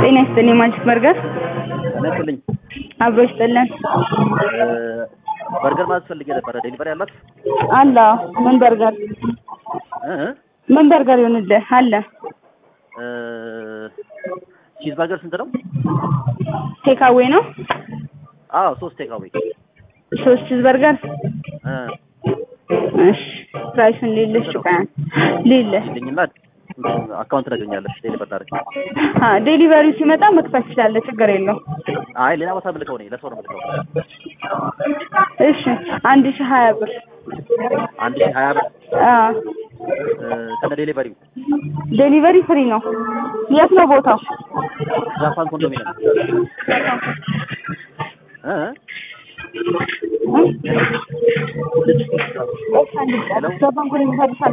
ጤና ይስጥልኝ ማጂክ በርገር ነስልኝ አብሮ ይስጥልን በርገር ማለት ፈልጌ ነበረ። ዴሊቨሪ አላት? አለ ምን በርገር እ እ ምን በርገር ይሆንልህ አለ እ ቺዝ በርገር ስንት ነው? ቴካዌ ነው አዎ ሶስት ቴካዌ ሶስት ቺዝ በርገር እ እሺ ፕራይሱን ሊልሽ ቀን ሊልሽ ልኝና አካውንት ታገኛለሽ። ዴሊቨር ታደርግ። አ ዴሊቨሪው ሲመጣ መክፈት ትችላለህ፣ ችግር የለው። አይ ሌላ ቦታ ምልከው ነኝ ለሰው ነው ምልከው። እሺ አንድ ሺህ ሀያ ብር አንድ ሺህ ሀያ ብር አ እ ከነ ዴሊቨሪው ዴሊቨሪ ፍሪ ነው። የት ነው ቦታው? ጃፓን ኮንዶሚኒየም እ እ እ? ጃፓን ኮንዶሚኒየም